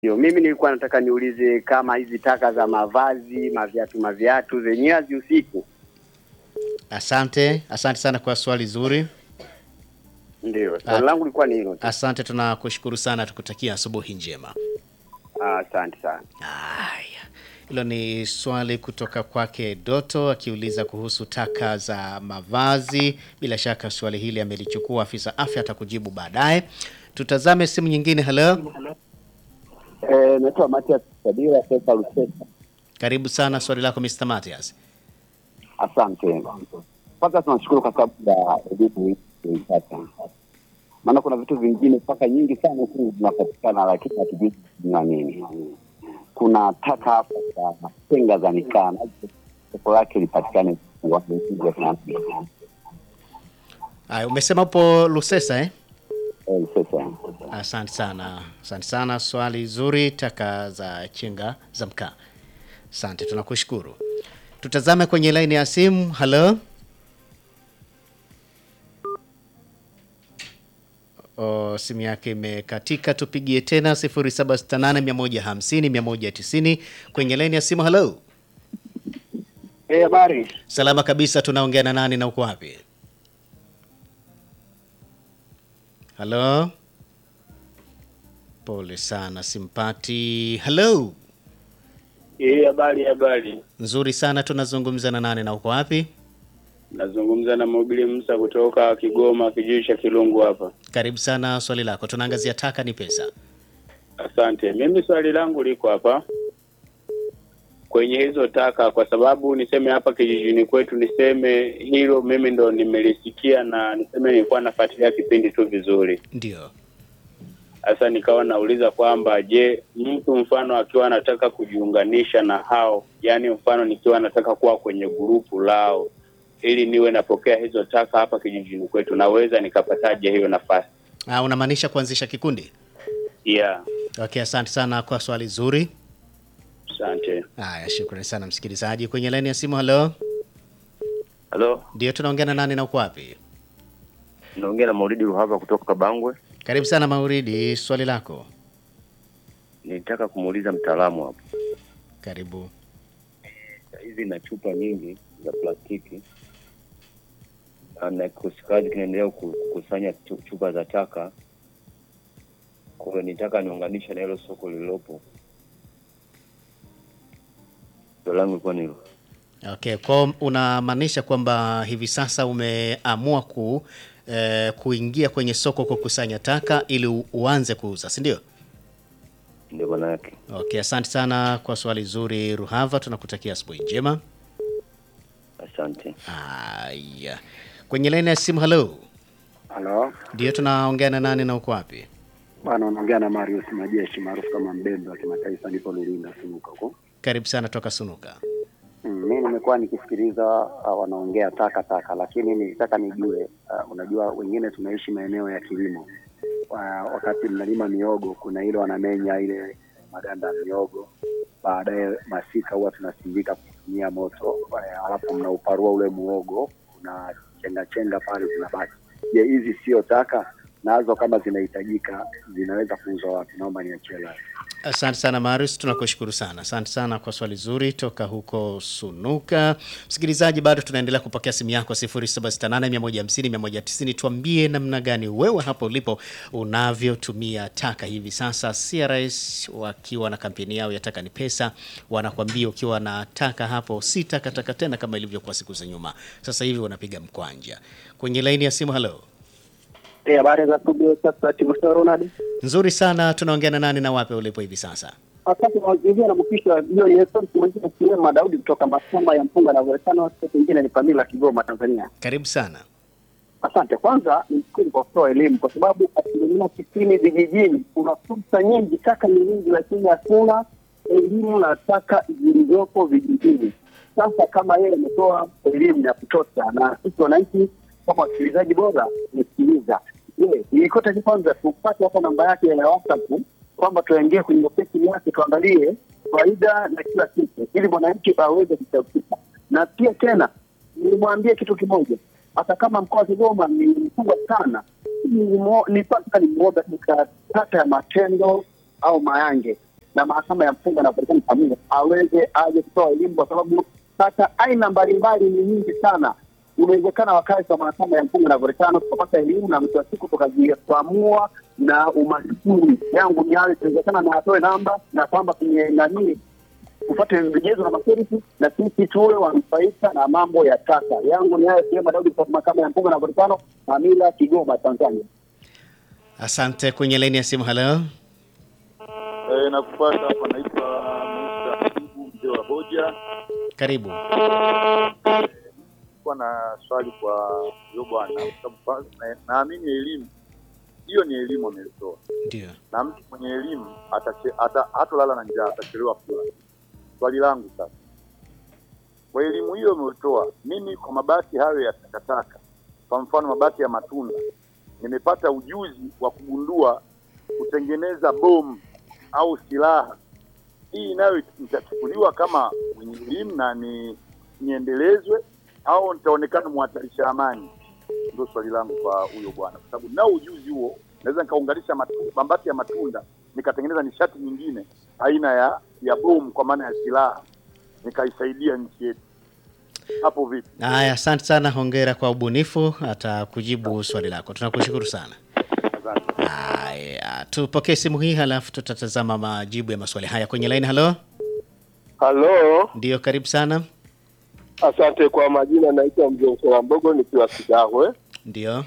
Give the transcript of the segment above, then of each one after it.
Ndio, mimi nilikuwa nataka niulize kama hizi taka za mavazi, maviatu, maviatu zenyewe hazihusiki. Asante, asante sana kwa swali zuri. Ndio, Ah. swali langu lilikuwa ni hilo tu. Asante, tunakushukuru sana, tukutakia asubuhi njema. Ah, Asante sana. Haya, hilo ni swali kutoka kwake Doto akiuliza kuhusu taka za mavazi. Bila shaka swali hili amelichukua afisa afya, atakujibu baadaye. Tutazame simu nyingine. Hello, Eh, naitwa Matias Sadira Pesa Lusesa. karibu sana, swali lako Mr. Matias. Asante. Kwanza tunashukuru kwa sababu ya elimu hii tuliipata. Maana kuna vitu vingine mpaka nyingi sana huku zinapatikana lakini hatujui na nini. Kuna taka hapa za matenga za mikaa nazo soko lake lipatikane wapi hizi ya Tanzania. Haya, umesema upo Lusesa eh? Eh, sasa. Asante sana, asante sana, swali zuri. Taka za chenga za mkaa. Asante, tunakushukuru. Tutazame kwenye laini ya simu. Halo, o, simu yake imekatika. Tupigie tena 0768150190 kwenye laini ya simu. Halo, Eh, habari. salama kabisa. Tunaongea na nani na uko wapi? Halo, pole sana, simpati. Halo, Eh, habari habari. nzuri sana. Tunazungumza na nani na uko wapi? Nazungumza na Mobili Musa kutoka Kigoma, kijiji cha Kilungu hapa. Karibu sana, swali lako. Tunaangazia taka ni pesa. Asante. Mimi swali langu liko hapa kwenye hizo taka, kwa sababu niseme hapa kijijini kwetu, niseme hilo mimi ndo nimelisikia na niseme nilikuwa nafuatilia kipindi tu vizuri. Ndio, Sasa nikawa nauliza kwamba je, mtu mfano akiwa anataka kujiunganisha na hao, yani mfano nikiwa nataka kuwa kwenye grupu lao ili niwe napokea hizo taka hapa kijijini kwetu, naweza nikapataje hiyo nafasi? Ah, unamaanisha kuanzisha kikundi? Yeah, Okay, asante sana kwa swali zuri. asante. Haya, shukrani sana msikilizaji. Kwenye laini ya simu, halo, Halo, ndio tunaongea na nani na uko wapi? naongea na Maulidi Ruhava kutoka Kabangwe. Karibu sana Mauridi, swali lako. Nilitaka kumuuliza mtaalamu hapo, Karibu. hizi na chupa nyingi za plastiki na- na kikosi kazi kinaendelea ku- kukusanya chu- chupa za taka. Kwa hiyo nitaka niunganishe na hilo soko lililopo. Swali langu ilikuwa ni hilo. Okay, kwa unamaanisha kwamba hivi sasa umeamua ku eh, kuingia kwenye soko kukusanya taka ili u- uanze kuuza, si ndio? ndio maana yake. Okay, asante sana kwa swali zuri Ruhava, tunakutakia asubuhi njema. Asante. Haya, kwenye laini ya simu, halo, Halo. ndio tunaongea na nani na uko wapi? Bwana unaongea na Marius Majeshi maarufu kama Mbembe wa kimataifa nipo Lulinda Sunuka huko. Karibu sana toka Sunuka. Mm, mimi nimekuwa nikisikiliza uh, wanaongea taka taka, lakini nilitaka nijue uh, unajua wengine tunaishi maeneo ya kilimo uh, wakati mnalima miogo kuna ile wanamenya ile maganda ya miogo, baadaye masika huwa tunasindika kutumia moto uh, alafu mnauparua ule muogo una chenga chenga pale zinabaki. Je, hizi sio taka? Nazo kama zinahitajika zinaweza kuuzwa wapi? Naomba niachie live. Asante sana Marius, tunakushukuru sana. Asante sana kwa swali zuri toka huko Sunuka. Msikilizaji, bado tunaendelea kupokea simu yako 0768150190. Tuambie namna gani wewe hapo ulipo unavyotumia taka hivi sasa. CRS wakiwa na kampeni yao ya taka ni pesa, wanakwambia ukiwa na taka hapo si takataka tena kama ilivyokuwa siku za nyuma. Sasa hivi wanapiga mkwanja. Kwenye laini ya simu, halo. Eh, habari za studio sasa Timotheo Ronald. Nzuri sana, tunaongea na nani na wapi ulipo hivi sasa? Asante kwa mazingira na mpisha hiyo ni Eston mwingine Kilema Daudi kutoka Masamba ya Mpunga na Volcano State nyingine ni Pamila Kigoma Tanzania. Karibu sana. Asante. Kwanza nimshukuru kwa kutoa elimu kwa sababu asilimia tisini vijijini kuna fursa nyingi, taka ni nyingi, lakini hakuna elimu na taka zilizopo vijijini. Sasa kama yeye ametoa elimu ya kutosha, na sisi wananchi kama wasikilizaji bora nisikiliza, je, ilikuwa kwanza tupate hata namba yake ya WhatsApp kwamba tuingie kwenye ofisi yake tuangalie faida na kila kitu, ili mwananchi aweze kuchaukia. Na pia tena nilimwambia kitu kimoja, hata kama mkoa wa Kigoma ni mkubwa sana, ni mo- ni mpaka ni mmoja katika kata ya Matendo au Mayange na mahakama ya mpunga na Volcano Samia aweze aje kutoa elimu, kwa sababu taka aina mbalimbali ni nyingi sana. Inawezekana wakazi wa mahakama ya mpunga na Volcano tukapata elimu na mwisho wa siku tukajikwamua na umaskini. Yangu ni hayo, inawezekana na atoe namba na kwamba kwenye nani tupate vigezo na masharti na sisi tuwe wanufaika na mambo ya taka. Yangu ni hayo, sehemu Daudi kutoka mahakama ya mpunga na Volcano, Mamila, Kigoma, Tanzania. Asante. Kwenye laini ya simu, halo. Eh, nakupata hapa, naitwa Musa Habibu mzee wa Hoja. Karibu. Kuwa na swali kwa huyo bwana, kwa sababu kwanza na- naamini elimu hiyo ni elimu ameitoa, Ndio. na mtu mwenye elimu atache- ata- hatolala na njaa, atachelewa kula. Swali langu sasa, kwa elimu hiyo ameitoa, mimi kwa mabaki hayo ya takataka, kwa mfano mabaki ya matunda, nimepata ujuzi wa kugundua kutengeneza bomu au silaha. Hii nayo itachukuliwa kama mwenye elimu na ni niendelezwe au nitaonekana mhatarisha amani? Ndio swali langu kwa huyo bwana, kwa sababu nao ujuzi huo, naweza nikaunganisha matu- mabaki ya matunda nikatengeneza nishati nyingine aina ya ya bomu, kwa maana ya silaha, nikaisaidia nchi yetu. Hapo vipi? Haya, asante sana, hongera kwa ubunifu. Atakujibu swali lako, tunakushukuru sana. Asante. Haya, tupokee simu hii, halafu tutatazama majibu ya maswali haya kwenye line. Halo, Halo, ndio, karibu sana. asante kwa majina, naitwa Mzee Msola Mbogo nikiwa Kidahwe. Ndio,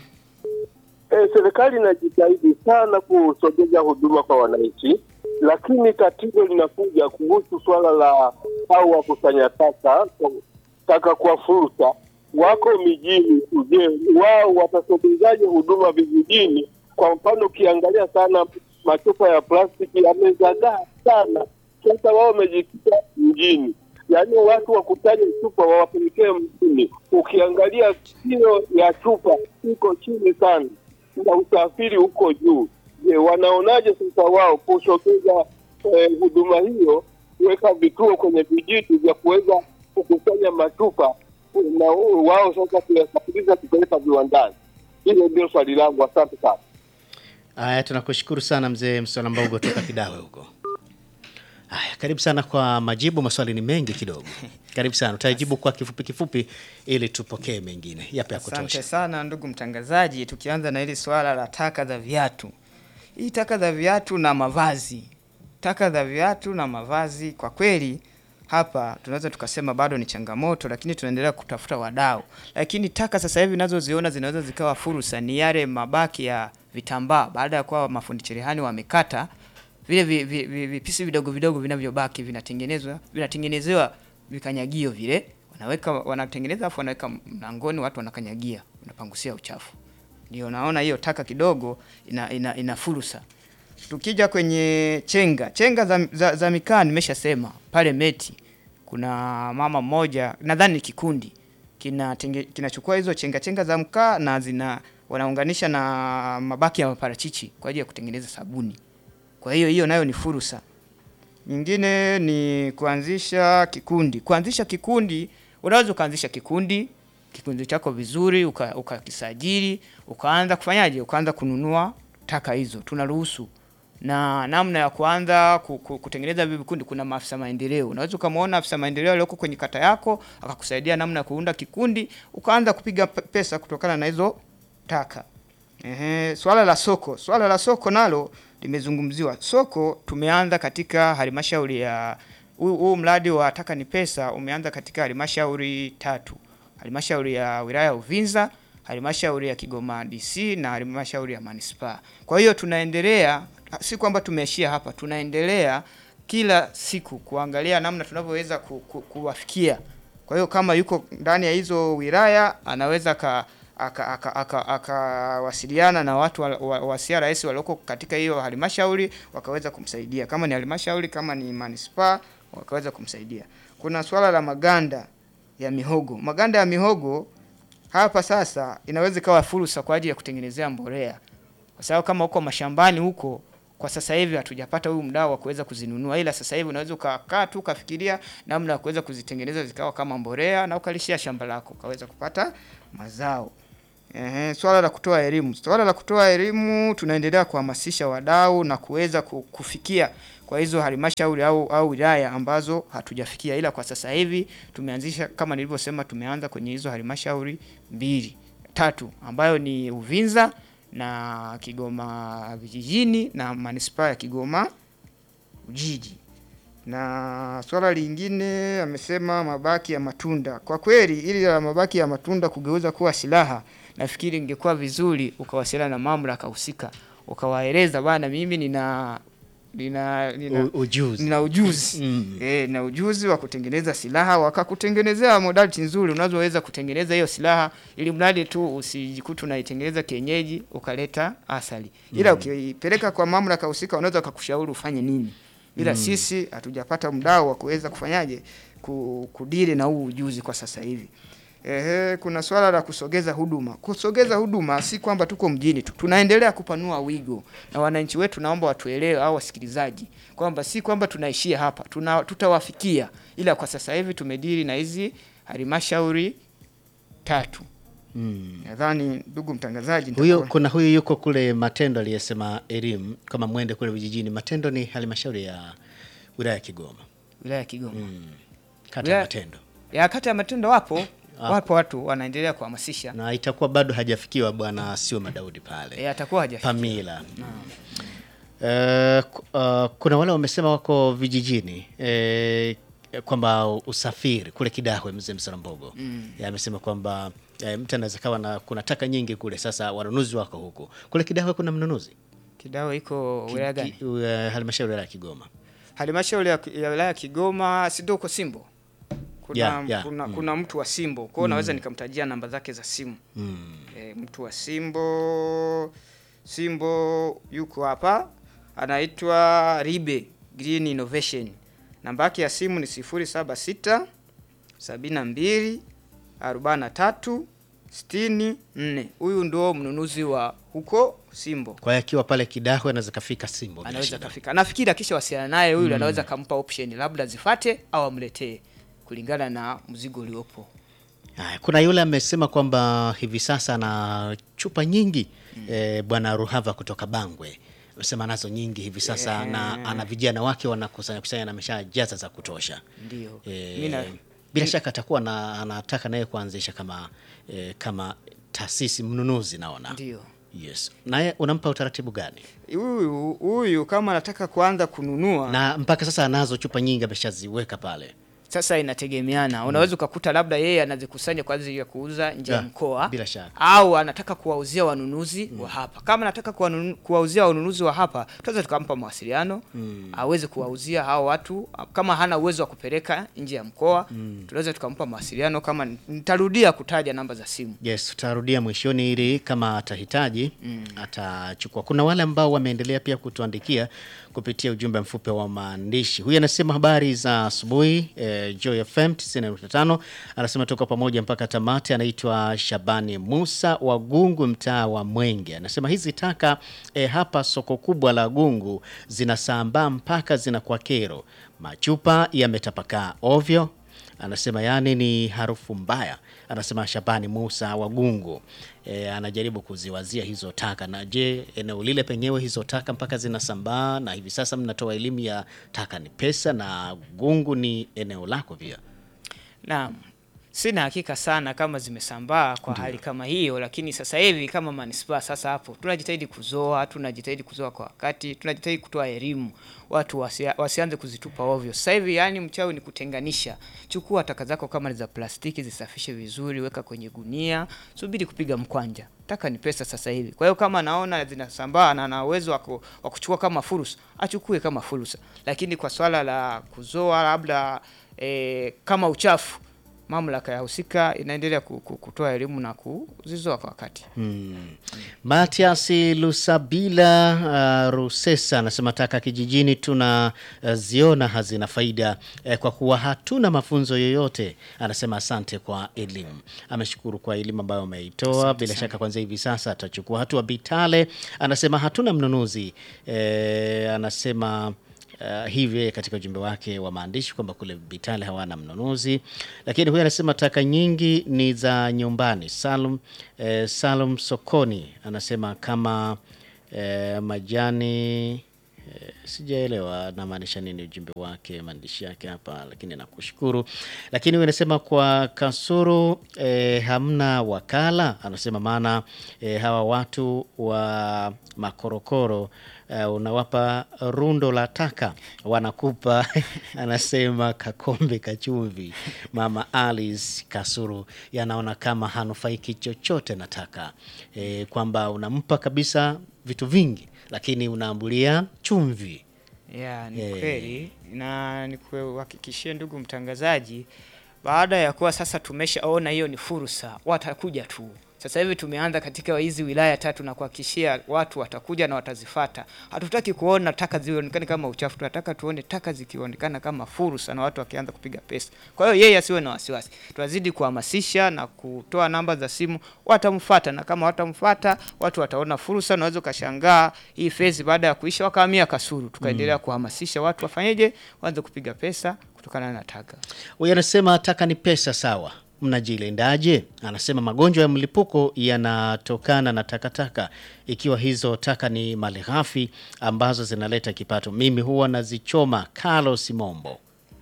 E, serikali inajitahidi sana kusogeza huduma kwa wananchi, lakini tatizo linakuja kuhusu swala la au wakusanya taka taka kwa fursa wako mijini. Je, wao watasogezaje huduma vijijini? Kwa mfano, ukiangalia sana machupa ya plastiki yamezagaa sana. Sasa wao wamejikita mjini, yaani watu wakusanye chupa wawapelekee mjini. Ukiangalia kilo ya chupa iko chini sana na usafiri uko juu. Je, wanaonaje sasa wao kusogeza eh, huduma hiyo, kuweka vituo kwenye vijiji vya kuweza kukusanya matupa na wao sasa kuyasafirisha kupeleka viwandani? Hilo ndio swali langu. Asante sana. haya, tunakushukuru sana mzee Msola Mbogo toka Kidawe huko. Haya, karibu sana kwa majibu. Maswali ni mengi kidogo, karibu sana. Utajibu kwa kifupi kifupi ili tupokee mengine. Yapi ya Asante kutosha? sana ndugu mtangazaji, tukianza na hili swala la taka za viatu. Hii taka za viatu na mavazi, taka za viatu na mavazi, kwa kweli hapa tunaweza tukasema bado ni changamoto, lakini tunaendelea kutafuta wadau. Lakini taka sasa hivi nazoziona zinaweza zikawa fursa, ni yale mabaki ya vitambaa baada ya kuwa mafundi cherehani wamekata vile vi- vi- vi- vipisi vidogo vidogo vinavyobaki vinatengenezwa vinatengenezewa vikanyagio vile wanaweka wanatengeneza afu wanaweka mlangoni, watu wanakanyagia, unapangusia uchafu. Ndio naona hiyo taka kidogo ina, ina, ina fursa. Tukija kwenye chenga chenga za, za, za mikaa nimeshasema pale Meti kuna mama mmoja nadhani ni kikundi kinatenge- kinachukua hizo chenga chenga za mkaa na zina wanaunganisha na mabaki ya maparachichi kwa ajili ya kutengeneza sabuni. Kwa hiyo hiyo nayo ni fursa. Nyingine ni kuanzisha kikundi. Kuanzisha kikundi, unaweza ukaanzisha kikundi kikundi chako vizuri, uka- ukakisajili, ukaanza kufanyaje? Ukaanza kununua taka hizo, tunaruhusu na namna ya kuanza ku- ku- kutengeneza hivi vikundi. Kuna maafisa maendeleo, unaweza ukamwona afisa maendeleo aliyoko kwenye kata yako akakusaidia namna ya kuunda kikundi, ukaanza kupiga pe- pesa kutokana na hizo taka. Ehe, swala la soko, swala la soko nalo limezungumziwa. Soko tumeanza katika halmashauri ya huu huu mradi wa taka ni pesa umeanza katika halmashauri tatu, halmashauri ya wilaya ya Uvinza, halmashauri ya Kigoma DC na halmashauri ya manispaa. Kwa hiyo tunaendelea, si kwamba tumeishia hapa, tunaendelea kila siku kuangalia namna tunavyoweza ku, ku, kuwafikia. Kwa hiyo kama yuko ndani ya hizo wilaya anaweza ka akawasiliana aka, aka, akawasiliana na watu wa, wa, wa CRS walioko katika hiyo halmashauri wakaweza kumsaidia, kama ni halmashauri, kama ni manispaa wakaweza kumsaidia. Kuna swala la maganda ya mihogo. Maganda ya mihogo hapa sasa inaweza ikawa fursa kwa ajili ya kutengenezea mbolea, kwa sababu kama huko mashambani huko kwa sasa hivi hatujapata huyu mdau wa kuweza kuzinunua, ila sasa hivi unaweza ukakaa tu ukafikiria namna ya kuweza kuzitengeneza zikawa kama mbolea na ukalishia shamba lako ukaweza kupata mazao. Ehe, swala la kutoa elimu. Swala la kutoa elimu tunaendelea kuhamasisha wadau na kuweza ku- kufikia kwa hizo halmashauri au, au wilaya ambazo hatujafikia, ila kwa sasa hivi tumeanzisha kama nilivyosema, tumeanza kwenye hizo halmashauri mbili tatu, ambayo ni Uvinza na Kigoma vijijini na manispaa ya Kigoma Ujiji. Na swala lingine amesema mabaki ya matunda. Kwa kweli ili la mabaki ya matunda kugeuza kuwa silaha, nafikiri ingekuwa vizuri ukawasiliana na mamlaka husika, ukawaeleza bana, mimi nina nina nina U- ujuzi. nina ujuzi Mm. eh, na ujuzi wa kutengeneza silaha, wakakutengenezea modality nzuri unazoweza kutengeneza hiyo silaha, ili mradi tu usijikuta unaitengeneza kienyeji ukaleta athari, ila ukiipeleka kwa mamlaka husika wanaweza wakakushauri ufanye nini, ila sisi hatujapata mdau wa kuweza kufanyaje ku- kudili na huu ujuzi kwa sasa hivi. Ehe, kuna swala la kusogeza huduma. Kusogeza huduma si kwamba tuko mjini tu, tunaendelea kupanua wigo, na wananchi wetu naomba watuelewe, au wasikilizaji, kwamba si kwamba tunaishia hapa, tuna, tutawafikia, ila kwa sasa hivi tumedili na hizi halmashauri tatu. Mm. Nadhani ndugu mtangazaji, Huyo nitakuwa- kuna huyu yuko kule Matendo aliyesema elimu kama mwende kule vijijini. Matendo ni halmashauri ya wilaya ya Kigoma, wilaya ya Kigoma kata ya Wilaya- Matendo, ya kata ya Matendo wapo Ah. wapo watu wanaendelea kuhamasisha, na itakuwa bado hajafikiwa bwana sio Madaudi pale e, atakuwa hajafikia. Pamila. Eh, ku- uh, kuna wale wamesema wako vijijini eh, kwamba usafiri kule Kidahwe, mzee Msarambogo mm. amesema kwamba eh, mtu anaweza kawa na kuna taka nyingi kule, sasa wanunuzi wako huku. Kule Kidahwe kuna mnunuzi Kidawe iko wilaya gani? Ki- uh, halmashauri ya wilaya ya Kigoma. halmashauri ya ya wilaya ya Kigoma sido uko Simbo. Kuna, Ya, ya, kuna, mm. kuna mtu wa Simbo kwao naweza nikamtajia namba zake za simu Mm. e, mtu wa Simbo Simbo yuko hapa anaitwa Ribe Green Innovation. Namba yake ya simu ni 076 72 43 64. Huyu ndio mnunuzi wa huko Simbo. Kwa hiyo akiwa pale Kidahwe anaweza kafika Simbo bila anaweza shida. kafika. Nafikiri akisha wasiliana naye huyu anaweza kampa option labda zifate au amletee kulingana na mzigo uliopo. Haya, kuna yule amesema kwamba hivi sasa ana chupa nyingi eh, bwana Ruhava kutoka Bangwe amesema nazo nyingi hivi sasa na ana vijana wake wanakusanya kusanya na ameshajaza za kutosha. Ndio. Eh, Mimi na- bila shaka atakuwa na, anataka naye kuanzisha kama eh, kama taasisi mnunuzi naona. Ndio. Yes. Naye unampa utaratibu gani? Huyu huyu kama anataka kuanza kununua Na mpaka sasa anazo chupa nyingi ameshaziweka pale. sasa inategemeana. Unaweza ukakuta labda yeye anazikusanya kwa ajili ya kuuza nje ya Yeah, mkoa bila shaka. au anataka kuwauzia wanunuzi wa hapa. Kama anataka kuwanunu- kuwauzia wanunuzi wa hapa, tunaweza tukampa mawasiliano aweze kuwauzia hao watu. Kama hana uwezo wa kupeleka nje ya mkoa, tunaweza tukampa mawasiliano. Kama nitarudia kutaja namba za simu. Yes, tutarudia mwishoni ili kama atahitaji atachukua. Kuna wale ambao wameendelea pia kutuandikia kupitia ujumbe mfupi wa maandishi. Huyu anasema habari za asubuhi eh, Joy FM 95 anasema tuko pamoja mpaka tamati. Anaitwa Shabani Musa wa Gungu, mtaa wa Mwenge. Anasema hizi taka eh, hapa soko kubwa la Gungu zinasambaa mpaka zinakuwa kero, machupa yametapakaa ovyo anasema yani ni harufu mbaya. Anasema Shabani Musa Wagungu e, anajaribu kuziwazia hizo taka. Na je, eneo lile penyewe hizo taka mpaka zinasambaa, na hivi sasa mnatoa elimu ya taka ni pesa, na Gungu ni eneo lako pia. Naam, sina hakika sana kama zimesambaa kwa hali kama hiyo, lakini sasa hivi kama manispaa sasa, hapo tunajitahidi kuzoa, tunajitahidi kuzoa kwa wakati, tunajitahidi kutoa elimu watu wasia, wasianze kuzitupa ovyo. Sasa hivi yani mchawi ni kutenganisha. Chukua taka zako kama ni za plastiki, zisafishe vizuri, weka kwenye gunia, subiri kupiga mkwanja. Taka ni pesa sasa hivi. Kwa hiyo kama naona zinasambaa na ana uwezo wa ku- wa kuchukua kama fursa, achukue kama fursa, lakini kwa swala la kuzoa labda e, kama uchafu mamlaka ya husika inaendelea ku- ku- kutoa elimu na kuzizoa kwa wakati. Matias Lusabila uh, Rusesa anasema taka kijijini tunaziona hazina faida eh, kwa kuwa hatuna mafunzo yoyote. Anasema asante kwa elimu. Ameshukuru kwa elimu ambayo ameitoa. Bila shaka kwanza hivi sasa atachukua hatua. Bitale anasema hatuna mnunuzi eh, anasema Uh, hivi katika ujumbe wake wa maandishi kwamba kule Bitale hawana mnunuzi, lakini huyu anasema taka nyingi ni za nyumbani. Salum, eh, Salum Sokoni anasema kama eh, majani Eh, sijaelewa namaanisha nini ujumbe wake maandishi yake hapa, lakini nakushukuru. Lakini wewe unasema kwa kasoro eh, hamna wakala, anasema maana eh, hawa watu wa makorokoro eh, unawapa rundo la taka wanakupa anasema kakombe kachumvi. Mama Alice Kasuru yanaona kama hanufaiki chochote na taka eh, kwamba unampa kabisa vitu vingi lakini unaambulia chumvi. Ya, ni Eh. kweli na nikuhakikishie ndugu mtangazaji, baada ya kuwa sasa tumeshaona hiyo ni fursa, watakuja tu. Sasa hivi tumeanza katika hizi wilaya tatu na kuhakikishia watu watakuja na watazifata. Hatutaki kuona taka zionekane kama uchafu, tunataka tuone taka zikionekana kama fursa na watu wakianza kupiga pesa. Kwa hiyo yeye asiwe na wasiwasi, tunazidi kuhamasisha na kutoa namba za simu, watamfuata na kama watamfuata watu wataona fursa. Unaweza ukashangaa hii fezi baada ya kuisha wakahamia Kasulu, tukaendelea kuhamasisha watu wafanyeje, waanze kupiga pesa kutokana na taka. Huyu anasema taka ni pesa sawa, mnajilindaje? Anasema magonjwa ya mlipuko yanatokana na takataka, ikiwa hizo taka ni malighafi ambazo zinaleta kipato. Mimi huwa nazichoma. Carlos Mombo.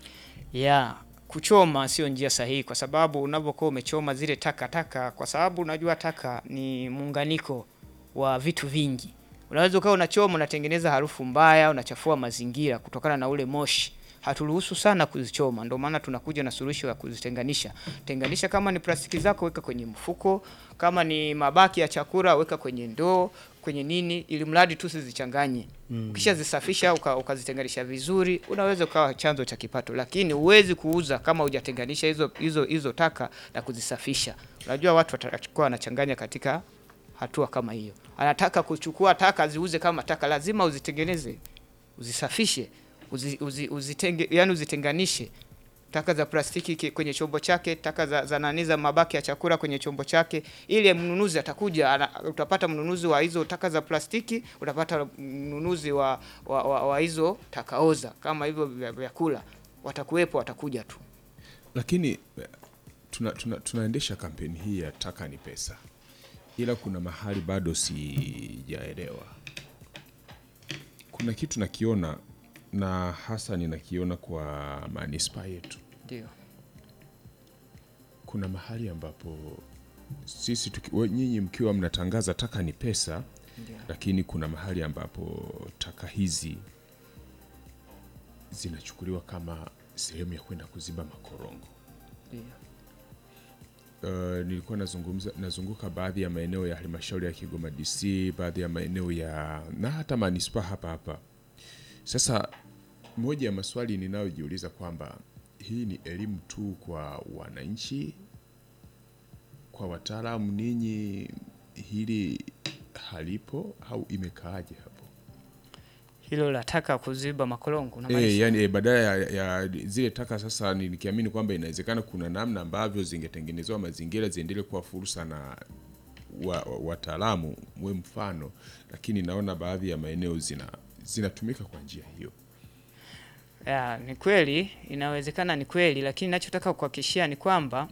ya kuchoma sio njia sahihi, kwa sababu unapokuwa umechoma zile taka taka, kwa sababu unajua taka ni muunganiko wa vitu vingi. Unaweza ukawa unachoma, unatengeneza harufu mbaya, unachafua mazingira kutokana na ule moshi. Haturuhusu sana kuzichoma, ndio maana tunakuja na suluhisho ya kuzitenganisha. Tenganisha, kama ni plastiki zako weka kwenye mfuko, kama ni mabaki ya chakula weka kwenye ndoo, kwenye nini, ili mradi tu sizichanganye. Ukisha zisafisha uka, ukazitenganisha vizuri, unaweza ukawa chanzo cha kipato, lakini huwezi kuuza kama hujatenganisha hizo hizo hizo taka na kuzisafisha. Unajua watu watakuwa wanachanganya katika hatua kama hiyo. Anataka kuchukua taka ziuze kama taka, lazima uzitengeneze, uzisafishe, uzi, uzi, uzitenge, yani uzitenganishe taka za plastiki ki- kwenye chombo chake, taka za, za nani za mabaki ya chakula kwenye chombo chake, ili mnunuzi atakuja ana, utapata mnunuzi wa hizo taka za plastiki, utapata mnunuzi wa, wa, wa, wa hizo taka oza kama hivyo vya- vyakula, watakuwepo, watakuja tu. lakini eh, tuna, tuna, tunaendesha kampeni hii ya taka ni pesa, ila kuna mahali bado sijaelewa. Kuna kitu nakiona na hasa ninakiona kwa manispaa yetu. Ndio. Kuna mahali ambapo sisi tuki, we- nyinyi mkiwa mnatangaza taka ni pesa, Ndio. lakini kuna mahali ambapo taka hizi zinachukuliwa kama sehemu ya kwenda kuziba makorongo. Ndio. Uh, nilikuwa nazungumza nazunguka baadhi ya maeneo ya halmashauri ya Kigoma DC, baadhi ya maeneo ya na hata manispaa hapa hapa. Sasa moja ya maswali ninayojiuliza kwamba hii ni elimu tu kwa wananchi, kwa wataalamu, ninyi hili halipo au imekaaje hapo? Hilo la taka kuziba makorongo E, unamaanisha? yani e, badala ya, ya zile taka sasa, ni- nikiamini kwamba inawezekana kuna namna ambavyo zingetengenezewa mazingira ziendelee kuwa fursa na wa- wa- wataalamu we mfano, lakini naona baadhi ya maeneo zina zinatumika kwa njia hiyo. Ya, ni kweli inawezekana, ni kweli, lakini nachotaka kuhakikishia ni kwamba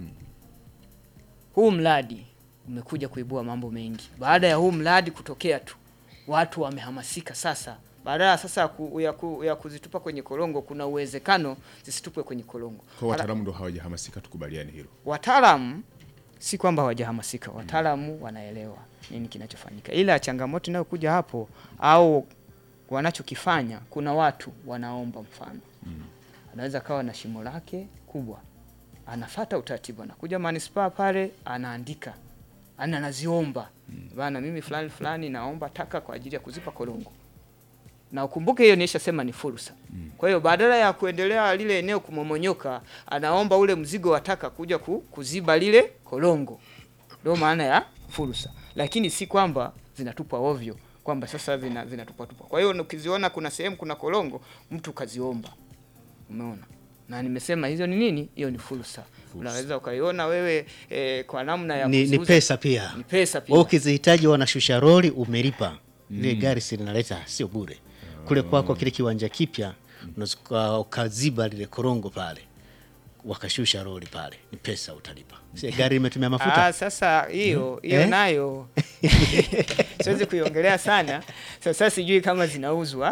huu mradi umekuja kuibua mambo mengi. Baada ya huu mradi kutokea tu, watu wamehamasika sasa. Badala sasa ya ku, ya, ku, ya kuzitupa kwenye korongo, kuna uwezekano zisitupwe kwenye korongo. Kwa wataalamu ndo hawajahamasika, tukubaliane hilo. Wataalamu si kwamba hawajahamasika, wataalamu wanaelewa nini kinachofanyika, ila changamoto inayokuja hapo au wanachokifanya, kuna watu wanaomba. Mfano, anaweza kawa na shimo lake kubwa, anafata utaratibu, anakuja manispaa pale, anaandika ana anaziomba bana, mimi fulani fulani naomba taka kwa ajili ya kuzipa korongo, na ukumbuke hiyo nishasema ni fursa. Kwa hiyo badala ya kuendelea lile eneo kumomonyoka, anaomba ule mzigo wa taka kuja ku, kuziba lile korongo. Ndio maana ya fursa, lakini si kwamba zinatupwa ovyo, kwamba sasa zina zinatupwa tupwa. Kwa hiyo ukiziona kuna sehemu kuna korongo, mtu kaziomba, umeona na nimesema hizo ni nini? Hiyo ni fursa. Unaweza ukaiona wewe eh, kwa namna ya Ni, ni kuziuza- pesa pia. ni pesa pia. Wewe ukizihitaji wanashusha roli umelipa. Ile gari si linaleta sio bure. Kule kwako kile kiwanja kipya unaweza uka- ukaziba lile korongo pale. Wakashusha roli pale. Ni pesa utalipa. Si gari imetumia mafuta. Ah, sasa hiyo hiyo Eh? nayo siwezi kuiongelea sana. Sasa sijui kama zinauzwa,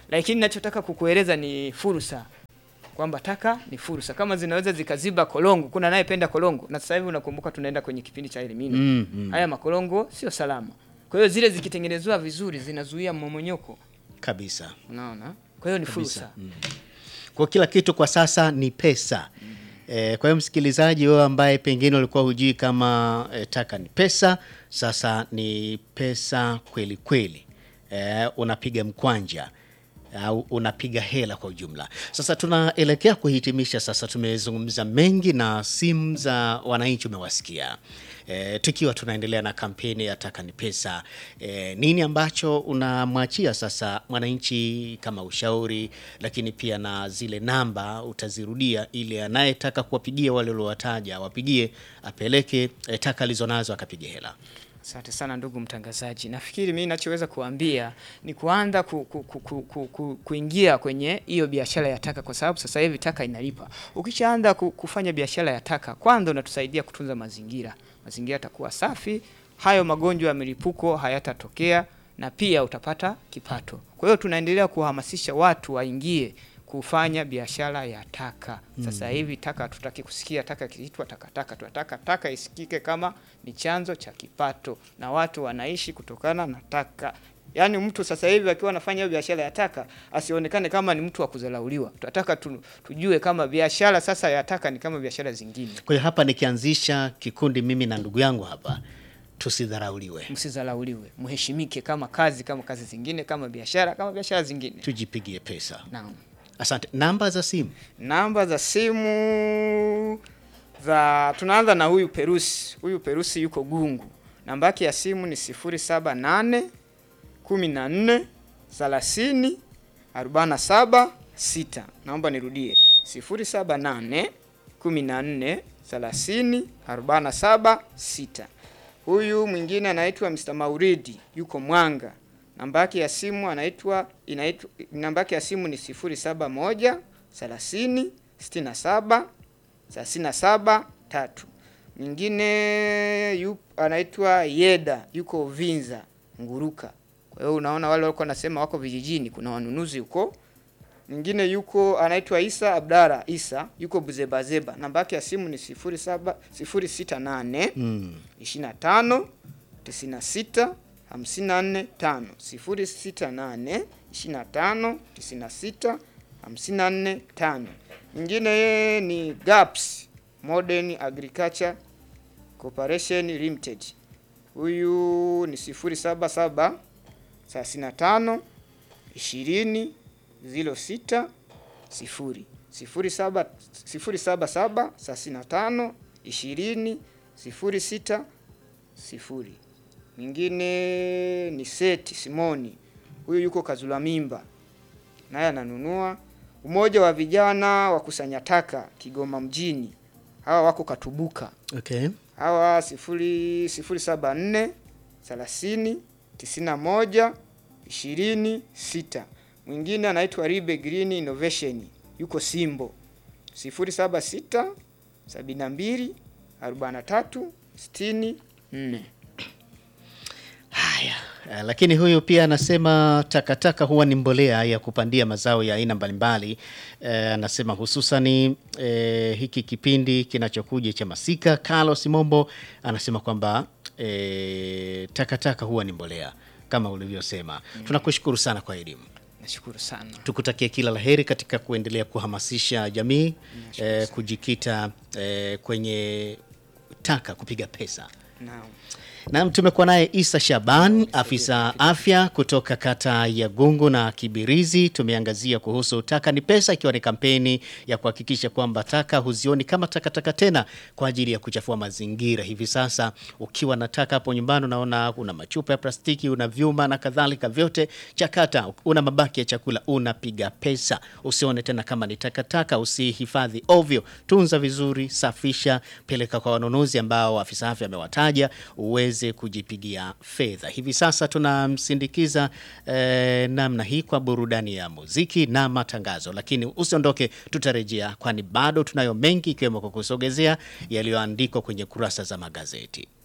lakini nachotaka kukueleza ni fursa kwamba taka ni fursa, kama zinaweza zikaziba kolongo. Kuna anayependa kolongo, na sasa hivi unakumbuka tunaenda kwenye kipindi cha elimini Mm, mm. haya makolongo sio salama. Kwa hiyo zile zikitengenezwa vizuri zinazuia mmomonyoko, kabisa. unaona. Kwa hiyo ni Kabisa. fursa. Kwa kila kitu kwa sasa ni pesa. E, kwa hiyo msikilizaji, wewe ambaye pengine ulikuwa hujui kama e, taka ni pesa, sasa ni pesa kweli kweli. E, unapiga mkwanja au unapiga hela kwa ujumla. Sasa tunaelekea kuhitimisha. Sasa tumezungumza mengi na simu za wananchi umewasikia. E, tukiwa tunaendelea na kampeni ya taka ni pesa. E, nini ambacho unamwachia sasa mwananchi kama ushauri, lakini pia na zile namba utazirudia, ili anayetaka kuwapigia wale uliowataja wapigie, apeleke e, taka alizonazo akapige hela. Asante sana ndugu mtangazaji. Nafikiri mimi ninachoweza kuambia ni kuanza ku, ku, ku, ku, ku, ku, kuingia kwenye hiyo biashara ya taka, kwa sababu sasa hivi taka inalipa. Ukishaanza ku, kufanya biashara ya taka, kwanza unatusaidia kutunza mazingira, mazingira yatakuwa safi, hayo magonjwa ya milipuko hayatatokea na pia utapata kipato. Kwa hiyo tunaendelea kuhamasisha watu waingie kufanya biashara ya taka. Sasa hivi taka hatutaki kusikia taka ikiitwa takataka, tunataka taka isikike kama ni chanzo cha kipato, na watu wanaishi kutokana na taka. Yaani mtu sasa hivi akiwa anafanya hiyo biashara ya taka asionekane kama ni mtu wa kudharauliwa. Tunataka tu, tujue kama biashara sasa ya taka ni kama biashara zingine. Kwa hiyo hapa nikianzisha kikundi mimi na ndugu yangu hapa, tusidharauliwe, Msidharauliwe, mheshimike kama kazi kama kazi zingine, kama biashara kama biashara zingine. tujipigie pesa. Naam. Asante. Namba za simu Namba za simu za tunaanza na huyu Perusi. Huyu Perusi yuko Gungu. Namba yake ya simu ni 078 14 30 47 6. Naomba nirudie 078 14 30 47 6. Huyu mwingine anaitwa Mr. Mauridi yuko Mwanga. Namba yake ya simu anaitwa inaitwa namba yake ya simu ni 071 30 67 37 tatu. Mwingine yu anaitwa Yeda yuko Vinza Nguruka. Kwa hiyo unaona wale walikuwa nasema wako vijijini, kuna wanunuzi huko. Mwingine yuko anaitwa Isa Abdara Isa yuko Buzebazeba. Namba yake ya simu ni 07 068 mm. 25 96 54 5 068 25 96 54 5. Mwingine yeye ni GAPS Modern Agriculture Corporation Limited. Huyu ni 077 35 20 06 0 07 077 35 20 06 sifuri. Mwingine ni Seti Simoni, huyu yuko Kazula Mimba, naye ananunua. Umoja wa vijana wakusanya taka Kigoma mjini, hawa wako Katubuka, Okay. hawa sifuri sifuri saba nne thelathini tisini na moja ishirini sita. Mwingine anaitwa Ribe Green Innovation yuko Simbo, sifuri saba sita sabini na mbili arobaini na tatu sitini nne. Haya, eh, lakini huyu pia anasema takataka huwa ni mbolea ya kupandia mazao ya aina mbalimbali. Eh, anasema hususani eh, hiki kipindi kinachokuja cha masika. Carlos Mombo anasema kwamba eh, takataka huwa ni mbolea kama ulivyosema. Tunakushukuru sana kwa elimu. Nashukuru sana. Tukutakie kila laheri katika kuendelea kuhamasisha jamii eh, kujikita eh, kwenye taka kupiga pesa. Naam. Naam, tumekuwa naye Isa Shaban, afisa afya kutoka kata ya Gungu na Kibirizi. Tumeangazia kuhusu taka ni pesa, ikiwa ni kampeni ya kuhakikisha kwamba taka huzioni kama takataka tena kwa ajili ya kuchafua mazingira. Hivi sasa ukiwa na taka hapo nyumbani, unaona una machupa ya plastiki, una vyuma na kadhalika, vyote chakata. Una mabaki ya chakula, unapiga pesa. Usione tena kama ni takataka, usihifadhi ovyo, tunza vizuri, safisha, peleka kwa wanunuzi ambao afisa afya amewataja uweze kujipigia fedha. Hivi sasa tunamsindikiza eh, namna hii kwa burudani ya muziki na matangazo, lakini usiondoke, tutarejea, kwani bado tunayo mengi ikiwemo kukusogezea yaliyoandikwa kwenye kurasa za magazeti.